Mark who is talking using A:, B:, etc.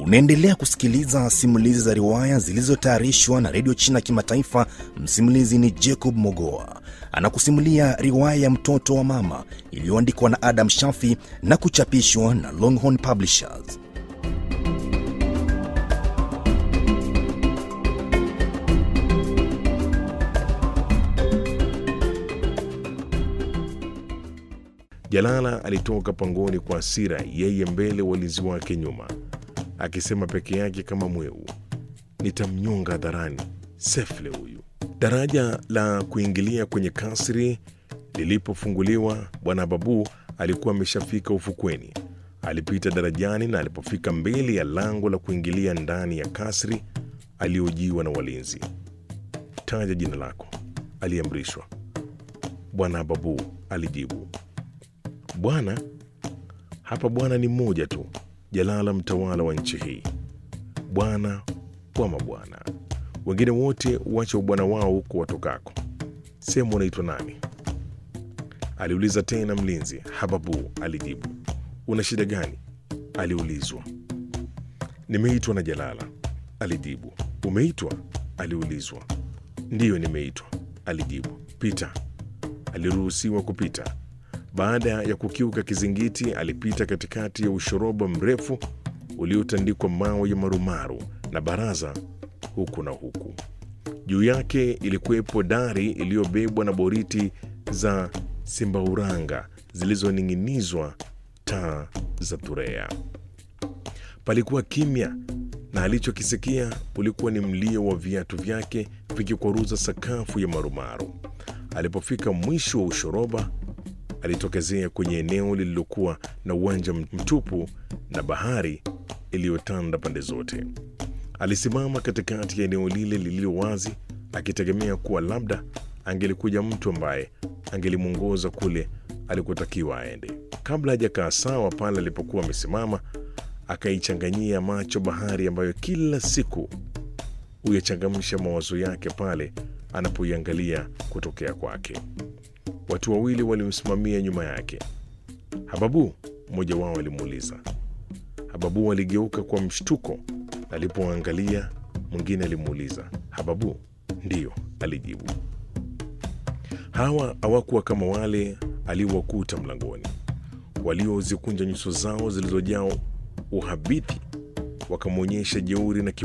A: Unaendelea kusikiliza simulizi za riwaya zilizotayarishwa na redio China Kimataifa. Msimulizi ni Jacob Mogoa, anakusimulia riwaya ya mtoto wa mama iliyoandikwa na Adam Shafi na kuchapishwa na Longhorn Publishers.
B: Jalala alitoka pangoni kwa hasira, yeye mbele, walinzi wake nyuma, akisema peke yake kama mweu, nitamnyonga hadharani sefle huyu. Daraja la kuingilia kwenye kasri lilipofunguliwa, bwana Babu alikuwa ameshafika ufukweni. Alipita darajani na alipofika mbele ya lango la kuingilia ndani ya kasri, aliojiwa na walinzi. Taja jina lako, aliamrishwa. Bwana Babu alijibu. Bwana hapa, bwana ni mmoja tu, Jalala, mtawala wa nchi hii, bwana wa mabwana. Wengine wote uache ubwana wao huko watokako. Sehemu unaitwa nani? aliuliza tena mlinzi. Hababu alijibu. Una shida gani? aliulizwa. Nimeitwa na Jalala, alijibu. Umeitwa? aliulizwa. Ndiyo, nimeitwa, alijibu. Pita. Aliruhusiwa kupita. Baada ya kukiuka kizingiti, alipita katikati ya ushoroba mrefu uliotandikwa mawe ya marumaru na baraza huku na huku. Juu yake ilikuwepo dari iliyobebwa na boriti za simbauranga zilizoning'inizwa taa za turea. Palikuwa kimya na alichokisikia ulikuwa ni mlio wa viatu vyake vikikwaruza sakafu ya marumaru. Alipofika mwisho wa ushoroba alitokezea kwenye eneo lililokuwa na uwanja mtupu na bahari iliyotanda pande zote. Alisimama katikati ya eneo lile lililo wazi, akitegemea kuwa labda angelikuja mtu ambaye angelimwongoza kule alikotakiwa aende. Kabla hajakaa sawa pale alipokuwa amesimama, akaichanganyia macho bahari ambayo kila siku huyachangamsha mawazo yake pale anapoiangalia kutokea kwake. Watu wawili walimsimamia nyuma yake. Hababu, mmoja wao alimuuliza. Hababu aligeuka kwa mshtuko alipoangalia. Mwingine alimuuliza, Hababu? Ndiyo, alijibu. Hawa hawakuwa kama wale aliowakuta mlangoni, waliozikunja nyuso zao zilizojaa uhabiti, wakamwonyesha jeuri na